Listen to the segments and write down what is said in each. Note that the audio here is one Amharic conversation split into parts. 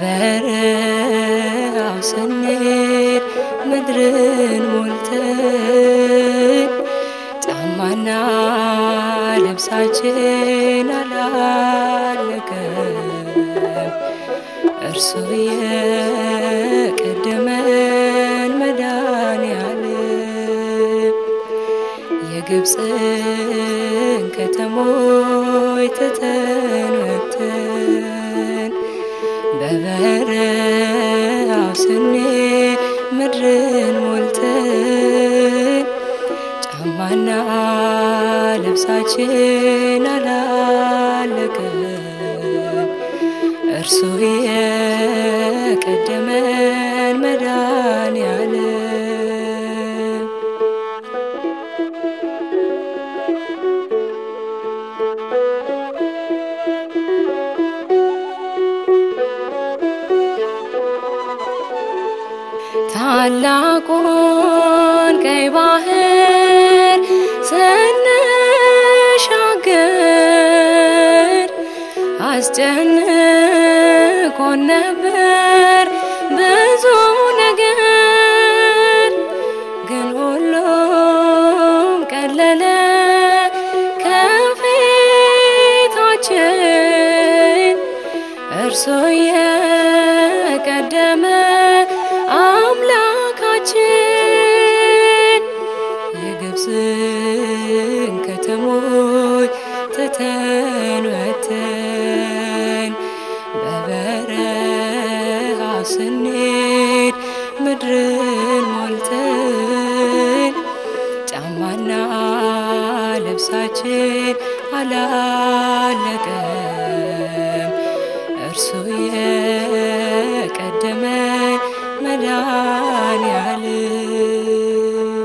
በበረሃው ስንሄድ ምድርን ሞልተን ጫማና ልብሳችን አላለቀም። እርሱ የቀደመን መድኃኔዓለም የግብፅን ከተሞች ትተን ወጥተን በበረሃው ስንሄድ ምድርን ሞልተን ጫማና ልብሳችን አላለቀም። እርሱ የቀደመን መድኃኔዓለም ታላቁን ቀይ ባህር ስንሻገር አስጨንቆን ነበር ብዙ ነገር፣ ግን ሁሉም ቀለለ ከፊታችን እርሱ የቀደመ አምላካችን የግብፅን ከተሞች ትተን ወጥተን በበረሃው ስንሄድ ምድርን ሞልተን ጫማና ልብሳችን አላለቀም። እርሱ የቀደመን መድኃኔዓለም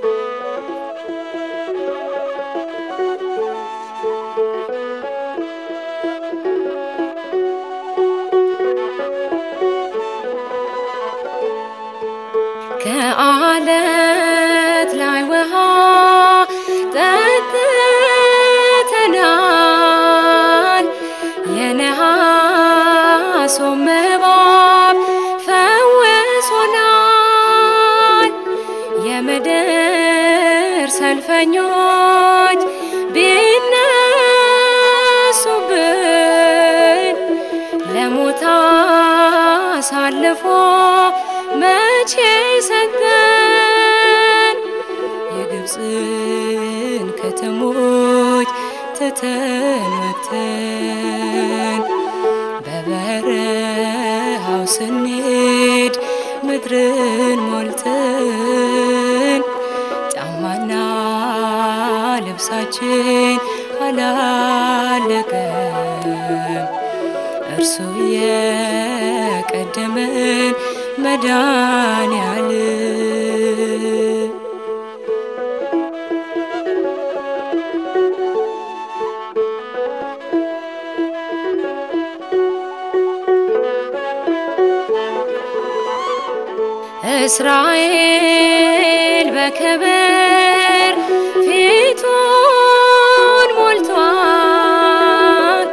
ከአለት ላይ ውሃ ጠጥተናል። የነሐሱም እባብ ፈውሶናል። የምድር ሰልፈኞች ቢነሱብን ለሞት አሳልፎ መቼ ሰጠን? የግብፅን ከተሞች ትተን ወጥተን በበረሃው ስንሄድ ምድርን ሞልተን ጫማና ልብሳችን አላለቀም። እርሱ የቀደመን መድኃኔዓለም እስራኤል በክብር ፊቱን ሞልቷል።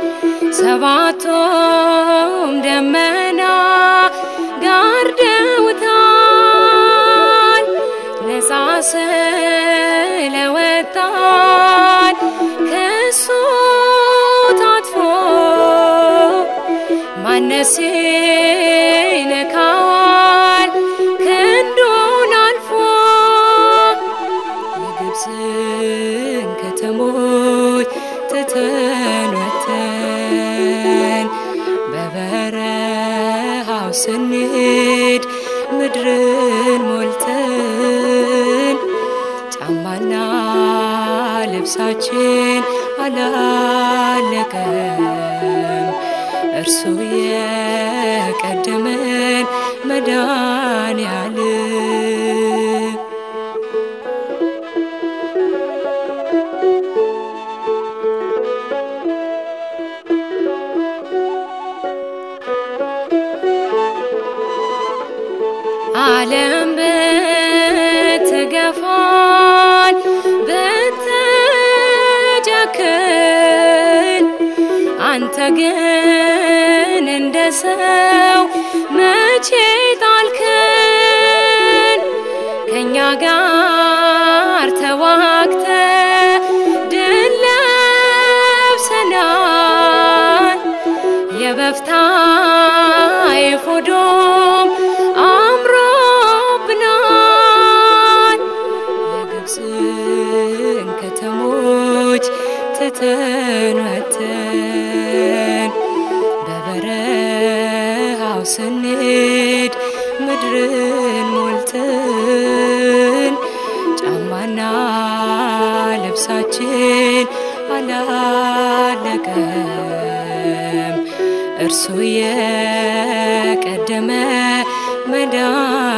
ሰባቱም ደመና ጋርደውታል። ነፃ ስለወጣን ከሱ ታጥፎ ማነስ ይነካዋል ክንዱን አልፎ የግብፅን ከተሞች ትተን ወጥተን በበረሃው ስንሄድ ምድርን ሞልተን ጫማና ልብሳችን አላለቀም። እርሱ የቀደመን መድኃኔዓለም ዓለም ብትገፋን ብትጨክን አንተ ግን እንደ ሰው ያሉትን ከተሞች ትተን ወጥተን በበረሃው ስንሄድ ምድርን ሞልተን ጫማና ልብሳችን አላለቀም። እርሱ የቀደመ መዳን